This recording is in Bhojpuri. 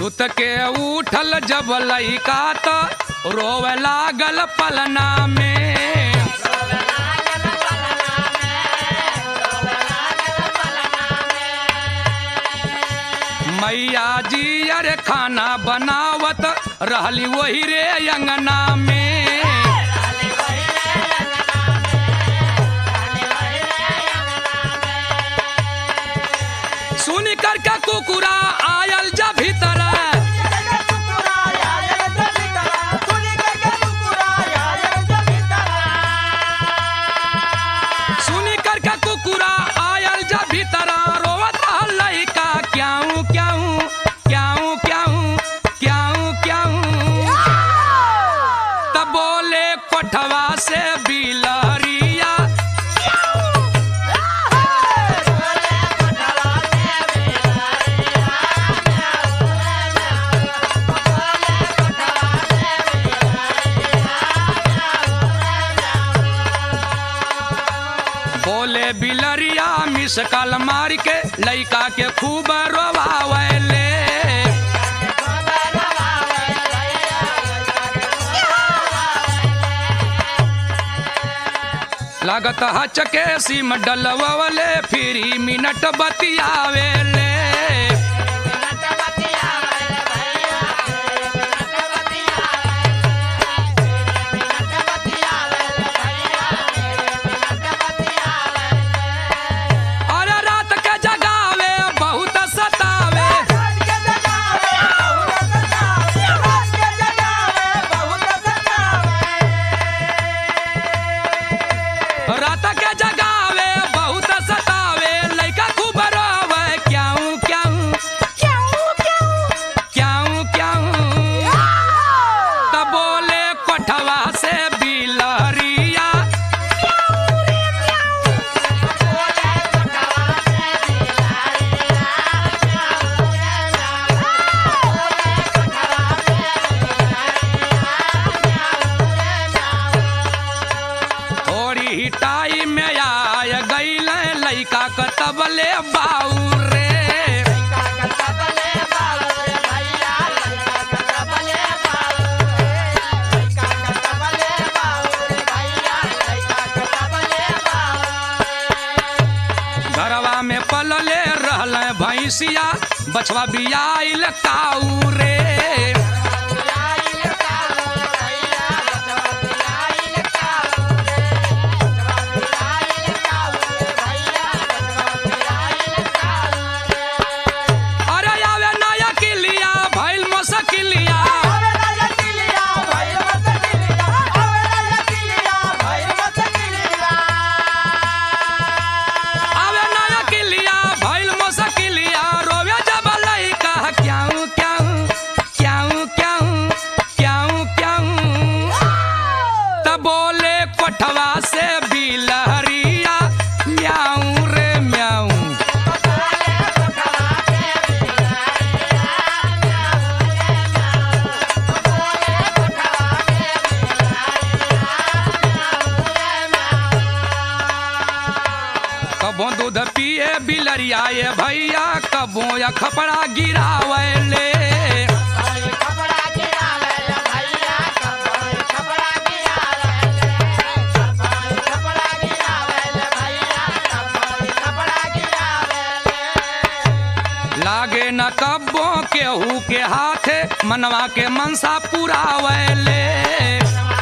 सुत के उठल जब लइका त रोवे लागल पलना में मैया जी अरे खाना बनावत रहली वही रे अंगना में सुन कर के कुकुरा आयल जा भीतर सुन कर के कुकुरा आयल जा भीतर रोवत रहल लइका क्याऊ क्याऊ क्याऊ क्याऊ क्याऊ क्याऊ तब बोले कोठवा से बिलहरिया बोले बिलरिया मिस कल मार के लइका के खूब रोवावले लागत हचके सिम डलवले फिरी मिनट बतियावेले अरे रात के जगावे बहुत सतावे रात के जगावे बहुत सतावे लइका खूब रोवे क्याऊ क्याऊ क्याऊ क्याऊ तब बोले कोठवा से बिलहरिया थोड़ी ही टाइम में आय गईल लइका कतबले बाऊ रे घरवा में पलले रहल भैंसिया बछवा बियाइल काऊ रे अरे आवे नया किलिया भइल मसकिलिया आवे नया किलिया भइल मसकिलिया रोवे जब लइका क्याऊ क्याऊ क्याऊ क्याऊ क्याऊ क्याऊ तब बोले कोठवा से बिलहरिया म्याऊ रे म्याऊ कबो दूध पिए बिलरिया ये भैया कबो या खपड़ा गिरावले लागे न कब्बो केहू के हाथे मनवा के मनसा पुरावले